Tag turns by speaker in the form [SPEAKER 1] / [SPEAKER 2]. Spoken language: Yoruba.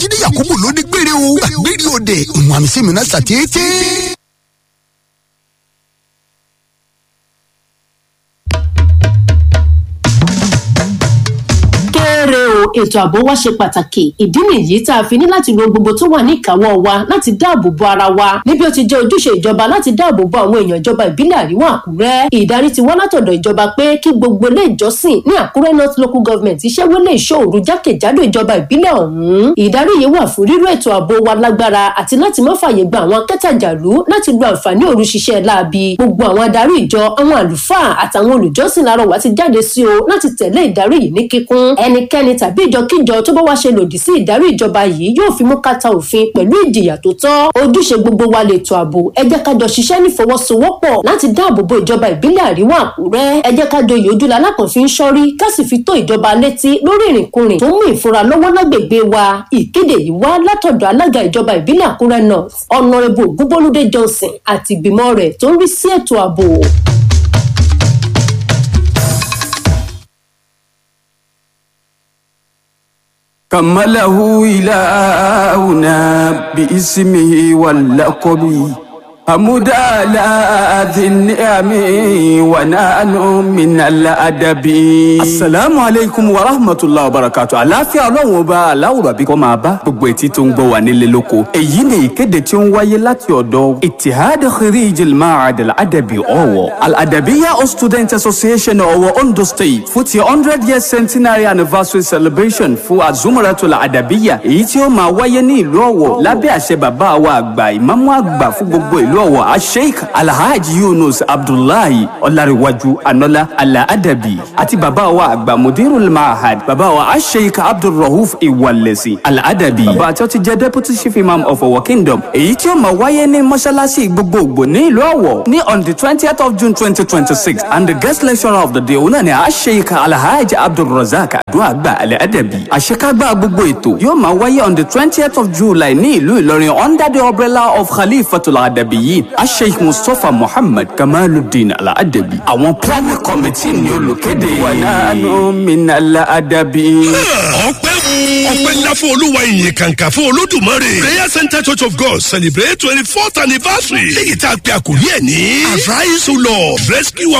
[SPEAKER 1] jíde yakubu ló ní gbére o gbére òde ìwọ̀n àmì sẹ́mi náà sàtété.
[SPEAKER 2] kéré o ètò ààbò wa ṣe pàtàkì ìdí nìyí tá a fi ní láti lo gbogbo tó wà ní ìkáwọ́ wa láti dáàbò bo ara wa níbi ó ti jẹ́ ojúṣe ìjọba láti dáàbò bo àwọn èèyàn ìjọba ìbílẹ̀ àríwá àkúrẹ́ ìdarí ti wá látọ̀dọ̀ ìjọba pé kí gbogbo ilé ìjọsìn ní àkúrẹ́ north local government iṣẹ́ wọlé ìṣòro jákèjádò ìjọba ìbílẹ̀ ọ̀hún ìdarí yìí wà fún ríró ètò ààbò wa lágbára àti láti má fààyè gba àwọn akẹ́tàjàlú láti lo àǹfààní òru ṣiṣẹ́ láabi gbogbo àwọn adarí ìjọ àwọn àlùfáà àtàwọn olùjọ́sìn láàárọ̀ wá ti jáde sí o láti tẹ̀lé ìdarí yìí ní kíkún ẹnikẹ́ni tàbí ìjọkíjọ tó bá wá ṣe lòdì sí ìdarí ìjọba yìí yóò fi mú kàtà òfin pẹ̀lú ìjìyà tó tọ́ ojúṣe gbogbo wa lè tó ààbò ẹ jẹ́ ká jọ ṣiṣẹ́ nífọwọ́sowọ́pọ̀ láti dáàbò bo ìjọba ìbílẹ̀ àríwá àkúrẹ́ ẹ jẹ́ ká joyè ojúlá alákànfin sọ́rí ká sì fi tó ìjọba létí lórí ìrìnkúrìn tó mú ìfura lọ́wọ́ lágbègbè wa ìkéde yìí wá látọ̀dọ̀ alága ìjọba ìbílẹ̀ àkúrẹ́ north ọ̀nàrẹ́bù ògúnbólúdé johnson àti ìgbìmọ̀ rẹ̀ tó ń rí sí ètò ààbò.
[SPEAKER 3] كمله إلهنا باسمه واللقب حمد على ذي النعم ونحن من الأدب السلام عليكم ورحمة الله وبركاته àlàáfíà ọlọ́run ọba aláwùrọ̀ àbí kọ́ máa bá gbogbo etí tó ń gbọ́ wà nílé lóko èyí ni ìkéde tí ó ń wáyé láti ọ̀dọ̀ itihad khirij al-ma'ad al-adabi ọ̀wọ̀ al-adabiya of student association ọ̀wọ̀ ondo state fún ti hundred years centenary anniversary celebration fún azumaratul adabiya èyí tí ó máa wáyé ní ìlú ọ̀wọ̀ lábẹ́ àṣẹ bàbá wa àgbà ìmáàmù àgbà fún gbogbo ìlú ọ̀wọ̀ asheik alhaji yunus abdullahi ọlárẹ̀wájú anọ́lá alaadabi àti bàbá wa àgbà mudirul mahad bàbá wa asheik abdulrahuf iwalesi alaadabi bàbá àti ọtí jẹ́ deputy chief imam of ọ̀wọ̀ kingdom èyí tí ó máa wáyé ní mọ́ṣáláṣí gbogbogbò ní ìlú ọ̀wọ̀ ní on the twentieth of june twenty twenty six and the guest lecturer of the day òun náà ni asheik alhaji abdulrazak aduagba alaadabi àṣekágbá gbogbo ètò yóò máa wáyé on the twentieth of july ní ìlú ìlọrin under the umbrella of khalifatul adabiyin asheikh mustapha muhammad kamaluddin alaadabi àwọn planning committee ni olùkéde. wànánú minal adabi.
[SPEAKER 4] ọpẹ́ ọpẹ́ ńlá fún olúwa ìyìn kàǹkà fún olódùmarè prayer center church of god celebrate twenty fourth anniversary léyìí tá a pe àkòrí ẹ̀ ní arise o lord rescue